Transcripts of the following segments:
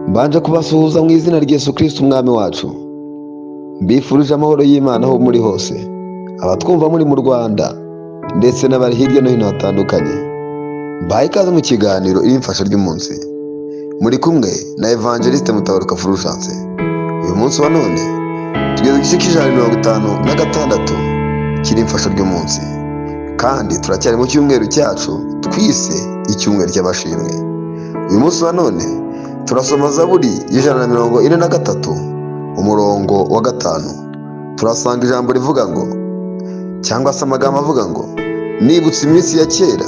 mbanje kubasuhuza mu izina rya Yesu Kristo umwami wacu mbifurije amahoro y'Imana aho muri hose abatwumva muri mu Rwanda ndetse n'abari hirya no hino hatandukanye mbaye ikaze mu kiganiro ibimfasha ry'umunsi muri kumwe na Evangeliste Mutabaruka Fulgence uyu munsi wa none tugeze ku gice cy'ijana na mirongo itanu na gatandatu cy'imfasha ry'umunsi kandi turacyari mu cyumweru cyacu twise icyumweru cy'amashimwe uyu munsi wa none turasoma zaburi y'ijana na mirongo ine na gatatu umurongo wa gatanu turasanga ijambo rivuga ngo cyangwa se amagambo avuga ngo nibutse iminsi ya kera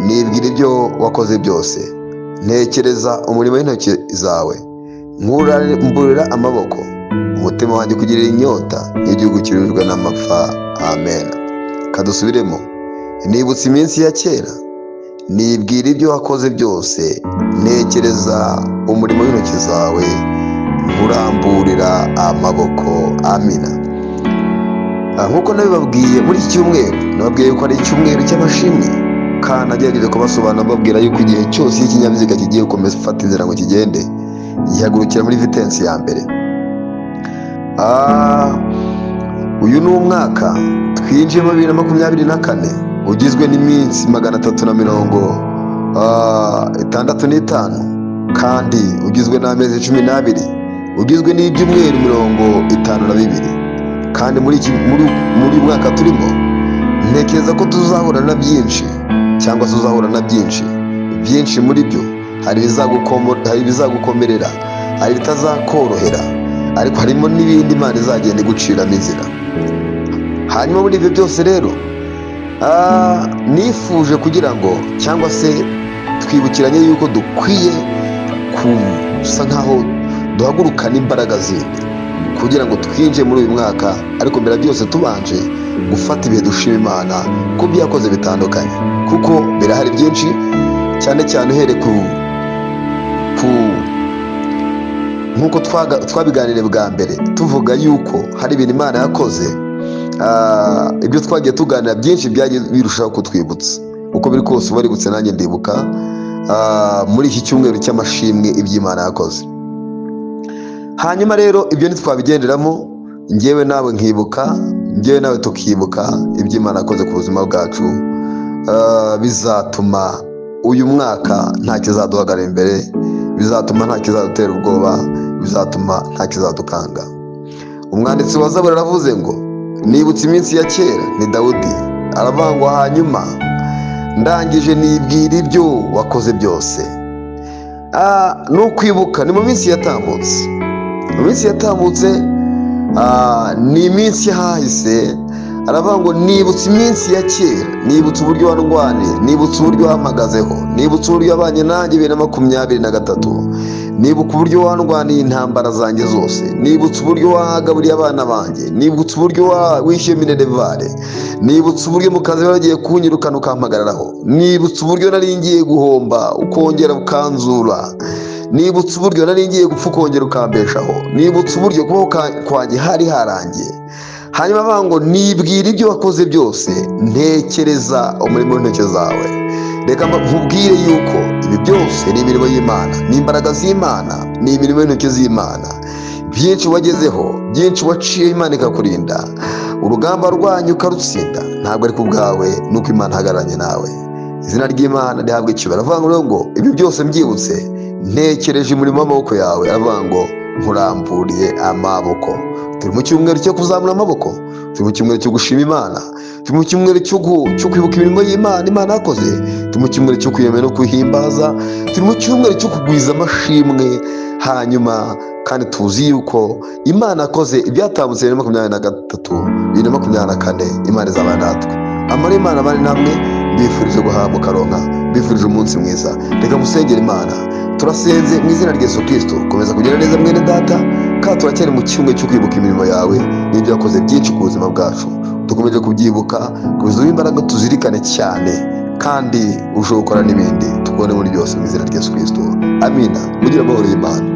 nibwira ibyo wakoze byose ntekereza umurimo w'intoki zawe mburira amaboko umutima wanjye kugirira inyota n'igihugu kirurirwa n'amapfa amen kadusubiremo nibutse iminsi ya kera nibwira ibyo wakoze byose ntekereza umurimo w'intoki zawe nkuramburira amaboko amina nk'uko nabibabwiye muri iki cyumweru nababwiye yuko ari icyumweru cy'amashimwe kandi agerageje kubasobanura babwira yuko igihe cyose iyo ikinyabiziga kigiye gukomeza gufata inzira ngo kigende gihagurukira muri vitensi ya mbere uyu ni umwaka twinjiyemo bibiri na makumyabiri na kane ugizwe n'iminsi magana atatu na mirongo itandatu n'itanu kandi ugizwe n'amezi cumi n'abiri ugizwe n'ibyumweru mirongo itanu na bibiri kandi muri uyu mwaka turimo ntekereza ko tuzahura na byinshi cyangwa se uzahura na byinshi byinshi muri byo hari ibizagukomerera hari ibitazakorohera ariko harimo n'ibindi imana izagenda iguciramo inzira hanyuma muri ibyo byose rero nifuje kugira ngo cyangwa se twibukiranye yuko dukwiye gusa nkaho duhagurukana imbaraga zindi kugira ngo twinjire muri uyu mwaka ariko mbere byose tubanje gufata ibihe dushima imana ku byo yakoze bitandukanye kuko birahari byinshi cyane cyane uhereye ku nk'uko twabiganiriye bwa mbere tuvuga yuko hari ibintu imana yakoze ibyo twagiye tuganira byinshi byagiye birushaho kutwibutsa uko biri kose uba waributse nanjye ndibuka muri iki cyumweru cy'amashimwe iby'imana yakoze hanyuma rero ibyo ntitwabigenderamo ngewe nawe nkibuka ngewe nawe tukibuka iby'imana yakoze ku buzima bwacu bizatuma uyu mwaka nta kizaduhagara imbere bizatuma nta kizadutera ubwoba bizatuma nta kizadukanga umwanditsi wa zaburi aravuze ngo nibutse iminsi ya kera ni dawudi aravangwa hanyuma ndangije nibwira ibyo wakoze byose ni ukwibuka ni mu minsi yatambutse mu minsi yatambutse ni iminsi hahise aravuga ngo nibutse iminsi ya kera nibutse uburyo warwaniye nibutse uburyo wahagazeho nibutse uburyo wabanye nanjye bibiri na makumyabiri na gatatu nibuka uburyo warwaniye intambara zanjye zose nibutse uburyo wagaburiye abana banjye nibutse uburyo wishyuye minerevare nibutse uburyo mu kazi wagiye kunyirukana ukampagararaho nibutse uburyo naringiye guhomba ukongera ukanzura nibutse uburyo naringiye gupfa ukongera ukambeshaho nibutse uburyo kubaho kwanjye hari harangiye hanyuma avuga ngo nibwira ibyo wakoze byose ntekereza umurimo w'intoki zawe reka nkubwire yuko ibi byose ni imirimo y'imana ni imbaraga z'imana ni imirimo y'intoki z'imana byinshi wagezeho byinshi waciye imana ikakurinda urugamba rwanyu ukarutsinda ntabwo ari ku bwawe nuko imana ihagararanye nawe izina ry'imana rihabwa icyubahiro avuga ngo ibi byose mbyibutse ntekereje umurimo w'amaboko yawe avuga ngo nkuramburiye amaboko turi mu cyumweru cyo kuzamura amaboko turi mu cyumweru cyo gushima imana turi mu cyumweru cyo kwibuka imirimo y'imana imana yakoze turi mu cyumweru cyo kwiyemera no kwihimbaza turi mu cyumweru cyo kugwiza amashimwe hanyuma kandi tuzi yuko imana yakoze ibyatambutse bibiri na makumyabiri na gatatu bibiri na makumyabiri na kane imana izabana natwe amara imana abane namwe mbifurije guhabwa karonka mbifurije umunsi mwiza reka musengere imana turasenze mu izina rya Yesu kirisito komeza kugira neza mwene data kandi turacyari mu kimwe cyo kwibuka imirimo yawe n'ibyo wakoze byinshi ku buzima bwacu dukomeje kubyibuka kubizuba imbaraga tuzirikane cyane kandi ushobora gukora n'ibindi tukubone muri byose mu izina rya Yesu kirisito amina mugire amahoro y'imana